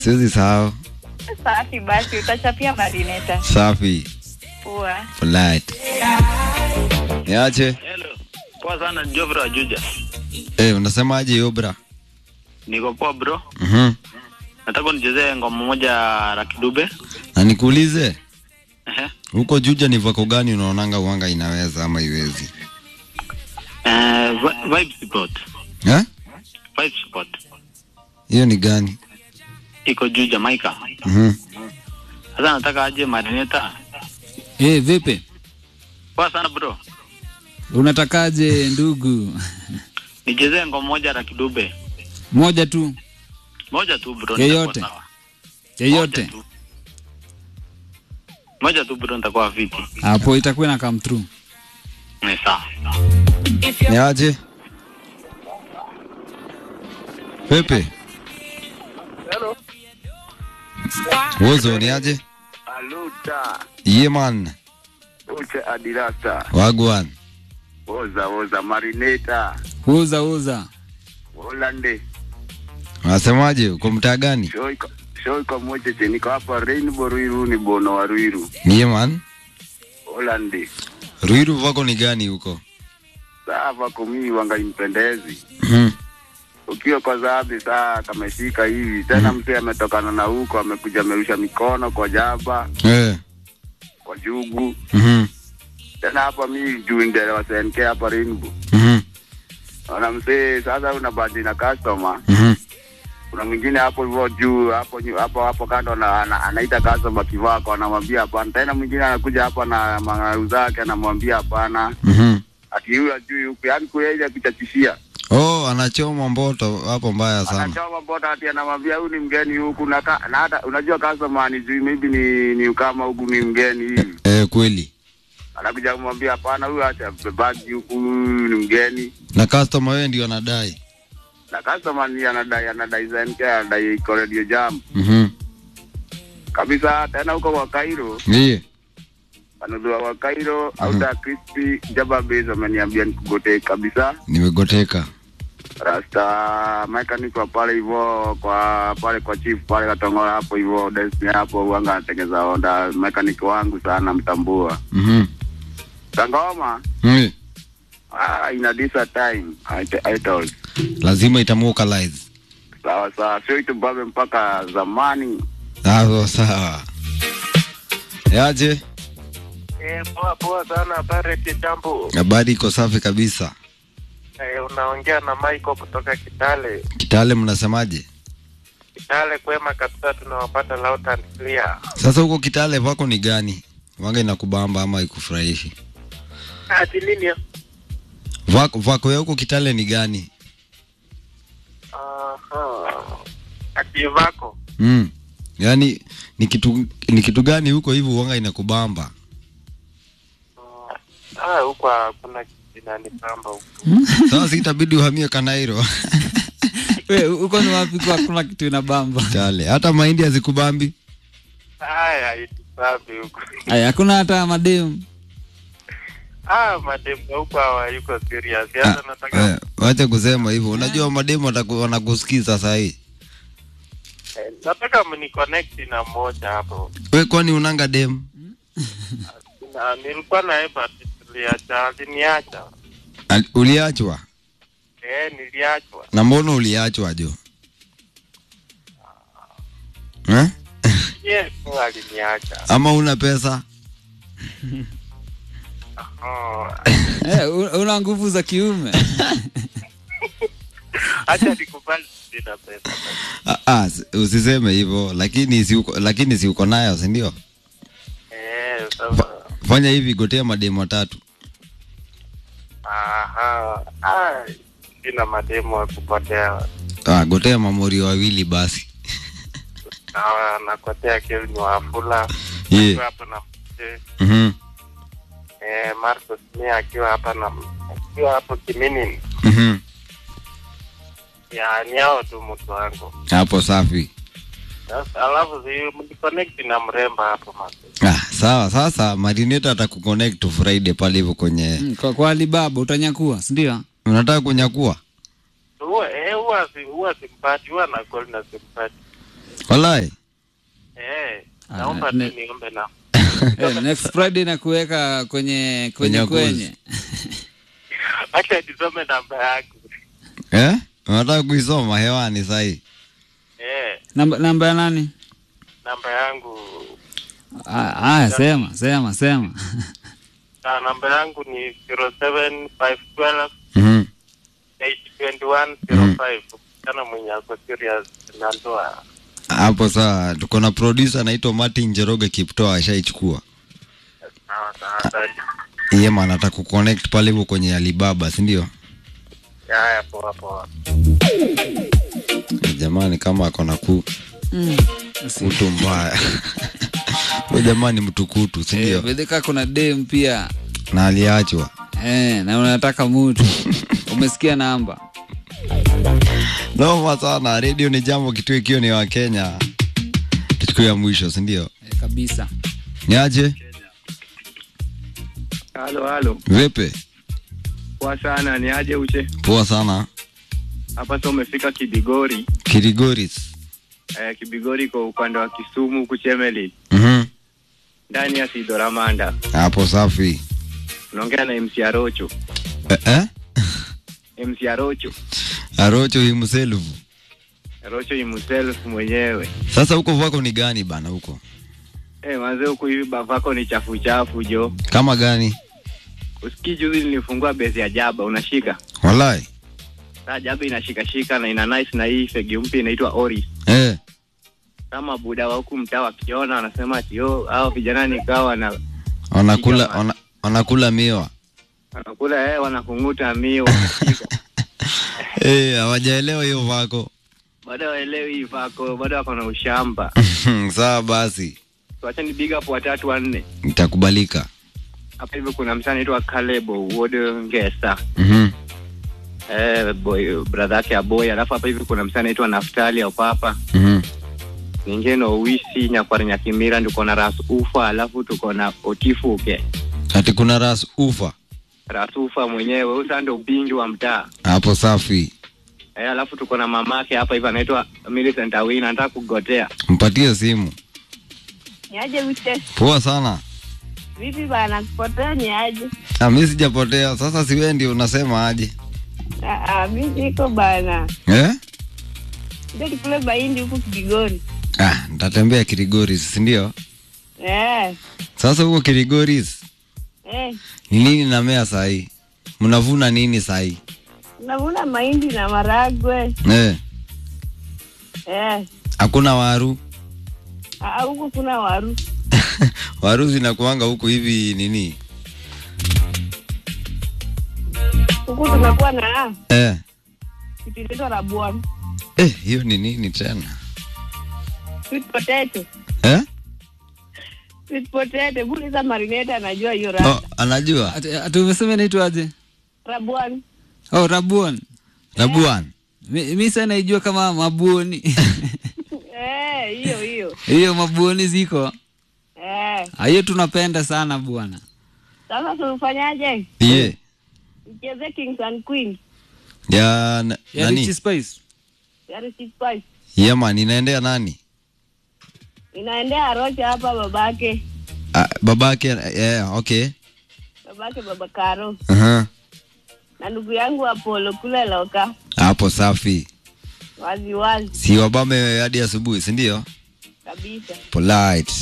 siwezi sahau. Safi basi, utachapia marineta. Safi. Poa. Polite. Niache. Hello. Poa sana Jovra Juja. Eh, unasemaje Yobra? Niko poa bro. Mhm. Nataka unichezee ngoma moja Rakidube. Na nikuulize, Ehe. huko Juja ni vako gani unaonanga uanga inaweza ama iwezi? Eh, vi- Vibe Spot. Eh? Vibe Spot. Hiyo ni gani? Iko juu Jamaica. Mhm. Sasa nataka aje Marineta. Eh, vipi? Poa sana bro. Unatakaje ndugu? Nichezee ngoma moja Rakidube. Moja tu, Moja tu bro. Yeyote. nitakuwa sawa. yeyote. Moja tu. Moja tu bro nitakuwa fiti. Hapo itakuwa na come through. Ni sawa. Niaje? Pepe. Hello. Wozo niaje? Aluta. Yeah man. Uche Adirasta. Wagwan. Oza oza marineta. Uza uza. Holande. Unasemaje? Uko mtaa gani? Show iko show iko moja che niko hapa Rainbow Ruiru ni Bono wa Ruiru. Yeah man. Holande. Ruiru vako ni gani huko? Sawa kumi wanga impendezi. Mhm. Ukiwa kwa zabi saa kameshika hivi tena mzee ametokana na huko amekuja amerusha mikono kwa jaba Eh. kwa jugu Mhm. tena hapa mi juu ndele wa SNK hapa Rainbow. Mhm. Ona mzee sasa una bandi na customer Mhm. kuna mwingine hapo hivyo juu hapo nyu- hapo hapo kando na, ana, anaita customer kivako anamwambia hapana. Tena mwingine anakuja hapa na mangaru zake anamwambia hapana, Mhm. ati huyu ajui huku, yani kueja kuchachishia Oh, anachoma mboto hapo mbaya sana. anachoma bota ati anamwambia huyu ni mgeni huku na, ka, na hata unajua customer ni juu maybe ni ni ukama huku ni mgeni hivi, Eh, kweli. anakuja kumwambia hapana, huyu acha bebagi huku, huyu ni mgeni Na customer wewe ndio anadai. na customer ni anadai anadai ZNK anadai iko radio jam Mhm. kabisa. Tena huko kwa Cairo Ndiye. anudua wa Cairo au da crispy jaba base wameniambia nikugote kabisa Nimegoteka. rasta mechanic wa pale hivyo kwa pale kwa chief pale Katongola hapo hivyo Destiny hapo wanga anatengeza Honda mechanic wangu sana mtambua Mhm. Sangoma Mm. ah, ina disa time I, t- I told Lazima itamwokalize. sawa sawa sio itubabe mpaka zamani Sawa sawa. Yaje? Eh, poa poa sana Barrett Jambo. Habari iko safi kabisa. Eh, unaongea na Michael kutoka Kitale. Kitale mnasemaje? Kitale kwema kabisa, tunawapata loud and clear. Sasa huko Kitale vako ni gani? Wanga inakubamba ama ikufurahishi? Ati nini? Vako, vako ya huko Kitale ni gani? Aha. Ati vako. Mm. Yaani ni kitu ni kitu gani huko hivi wanga inakubamba? Ah, huko hakuna kitu inanipamba huko. Sasa si itabidi uhamie Kanairo. We, uko ni wapi kwa kuna kitu inabamba? Kitale. Hata mahindi hazikubambi. Haya, itusafi huko. Aya, hakuna hata mademu. Ah, mademu huko hawayuko serious. Sasa nataka Eh, wacha kusema hivyo. Unajua mademu wataku- wanakusikiza saa hii. eh, nataka mniconnect na mmoja hapo. We kwani unanga demu? Na nilikuwa na eba tuliacha, aliniacha. Al- Uliachwa? Eh, niliachwa. Na mbona uliachwa jo? Eh? Yes, aliniacha. Ama una pesa? Oh, Eh, u- una nguvu za kiume. acha nikubali sina pesa. Ah, ah, s- usiseme hivyo, lakini si uko, lakini si uko nayo, si ndio? Eh, sasa Fanya hivi, gotea mademu watatu. aha, ah, sina mademu wa kupotea. Ah, gotea mamori wawili basi. Na nakotea Kelvin Wafula Yeah. akiwa hapa na mzee Mhm. eh, Marcos Mia akiwa hapa na akiwa hapo Kimini. Mhm. Ya ni hao tu mtu wangu. Hapo safi. Sasa alafu si mniconnect na mremba hapo masi. Ah, sawa. Sasa Marineta atakuconnect Friday pale hivyo kwenye Mm, Kwa, kwa Alibaba utanyakua, si ndio? unataka kunyakua. Huwa eh huwa si huwa simpati huwa na call na simpati. Walai. Eh, Ah, naomba ne- tu niombe na Eh, next Friday na kuweka kwenye kwenye Kwenye kwenye. acha nisome namba yangu. Eh? Unataka kuisoma hewani sahi? Eh, Namba namba ya nani? namba yangu Ah, Aya, sema sema sema. na namba yangu ni 07512 Mhm. 82105. Kana mwenye ako serious na ndoa. Hapo saa tuko na producer anaitwa Martin Njoroge Kiptoa ashaichukua. Sawa sawa. asante. Yeye maana anataka kuconnect pale hivyo kwenye Alibaba, si ndio? Haya, poa poa. Jamani kama ako na ku Mm. kutu mbaya. Huyo jamani mtukutu, si Eh, ndio? bedeka kuna dem pia. Na aliachwa. Eh, na unataka mtu. Umesikia namba? Noma sana. Radio ni jambo kitu ikiwa ni wa Kenya. Kitu ya mwisho, si ndio? Eh, kabisa. Niaje? Halo, halo. Vipi? Poa sana, ni aje uche? Poa sana. Hapa sasa umefika Kibigori. Kirigoris. Eh, Kibigori kwa upande wa Kisumu huku Chemeli, Mhm. ndani ya Sidoramanda. Hapo safi. Unaongea na MC Arocho. Eh, eh? MC Arocho. Arocho himself. Arocho himself mwenyewe. Sasa huko vako ni gani bana huko? Eh, manze huku hivi bavako ni chafu chafu jo. Kama gani? Usikii juzi nilifungua base ya Jaba, unashika? Walai. Sasa Jaba inashika shika na ina nice na hii fegi mpya inaitwa Ori. Eh. Kama buda wa huku mtaa wakiona wanasema ati yo hao vijana nikawa na Wanakula Piga wana, wanakula miwa. wanakula eh, wanakunguta mio wanashika. Eh, hawajaelewa hiyo vako. bado waelewi hii vako, bado wako na ushamba. Sawa basi. Tuache ni big up watatu wanne. Itakubalika. Hapa hivi kuna msanii anaitwa Caleb Wodo Ngesa. Mhm. Eh, boy brother yake Aboy. Alafu hapa hivi kuna msanii anaitwa Naftali Opapa. Mhm. Ningie na Owisi Nyakwari Nyakimira tuko na Ras Ufa, alafu tuko na Otifuke. Ati kuna ras ufa. Ras Ufa mwenyewe, huyu sasa ndio bingi wa mtaa. Hapo safi. Eh, alafu tuko na mamake hapa hivi anaitwa Millicent Awina, anataka kugotea. Mpatie simu. Niaje Wite? Poa sana. Vipi bana, kupotea ni aje? Ah, mimi sijapotea. Sasa si wewe ndio unasema aje? Ah, ah, mi siko bana. Eh? Ndio tukule mahindi huku Kigoni. Ah, nitatembea Kirigoris, si ndio? Eh, Sasa huko Kirigoris eh. ni nini namea sahi? Mnavuna nini sahi? Navuna mahindi na maragwe. Eh, Eh. hakuna waru. Ah, huku kuna waru. waru zinakuanga huku hivi nini? Huku tunakuwa na Eh. kitu inaitwa rabuan. Eh, hiyo ni nini tena? Sweet potato. Eh? Sweet potato. Buliza marinate anajua hiyo Oh, rada. anajua. Ati ati umesema inaitwaje? Rabuan. Oh, Rabuon. Rabuan. Mi, mi sana naijua kama mabuoni. Eh, hiyo hiyo. Hiyo mabuoni ziko. Eh. Ah, Hiyo tunapenda sana bwana. Sasa tufanyaje? Ye. Mcheze Kings and Queens. Ya na, Ya nani? Rich Spice. Yari Six Spice. Yeah man, inaendea nani? Inaendea Arocha hapa babake. Ah, babake yeah, okay. Babake baba Karo. Aha. Na ndugu yangu Apollo kule Loka. Hapo safi. Wazi wazi Si wabame hadi asubuhi, si ndio? kabisa. Polite.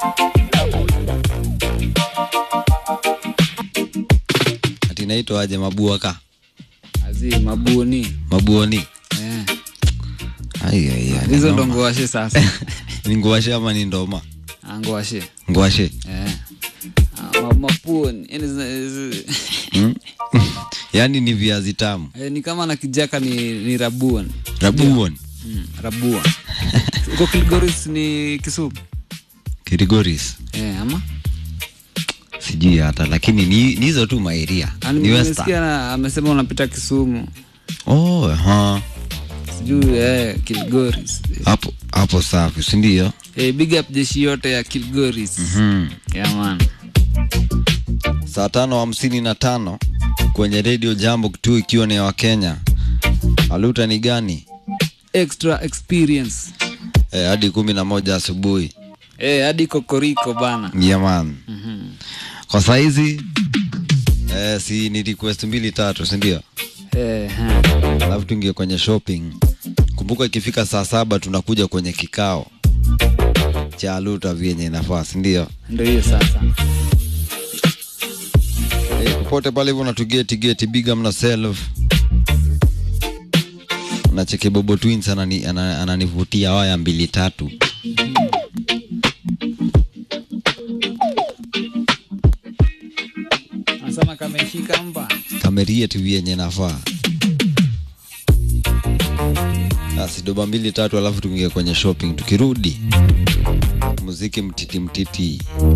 Ati inaitwa aje mabuaka? Azi mabuoni. Mabuoni. Eh. Ai ai ai. Hizo ndo noma. ngwashe sasa. Ni ngwashe ama ni ndoma? Ah, ngwashe. Ngwashe. Eh. Ah, ma- mapuoni. Yaani zina- zi- Hmm? Yaani ni viazi tamu. Eh, ni kama na kijaka ni, ni rabuon. Rabuon. Mm, rabuon. Uko Kilgoris ni Kisumu. Kirigoris. Eh, ama? Sijui hata lakini ni ni hizo tu maeria. Ani Ni nimesikia Western. na- amesema unapita Kisumu. Oh, aha. Sijui eh, Kilgoris. Hapo hapo safi, si ndio? Eh, big up jeshi yote ya Kilgoris. Hmm. Yeah, man. saa tano hamsini na tano kwenye redio jambo tu ikiwa ni wa kenya aluta ni gani Extra experience. eh, hadi kumi na moja asubuhi Eh, hadi kokoriko bana. yeah, man. Mhm. kwa saizi eh, si ni request mbili tatu sindio Eh, ha. alafu tuingie kwenye shopping kumbuka ikifika saa saba tunakuja kwenye kikao cha luta vyenye inafaa sindio Ndio hiyo sasa. Eh, popote pale hivyo natugeti geti biga mna self na cheke bobo twins anani, ana- ananivutia waya mbili tatu Anasema kameshika mba. kamerie tu vyenye nafaa basi doba mbili tatu alafu tuingie kwenye shopping tukirudi muziki mtiti mtiti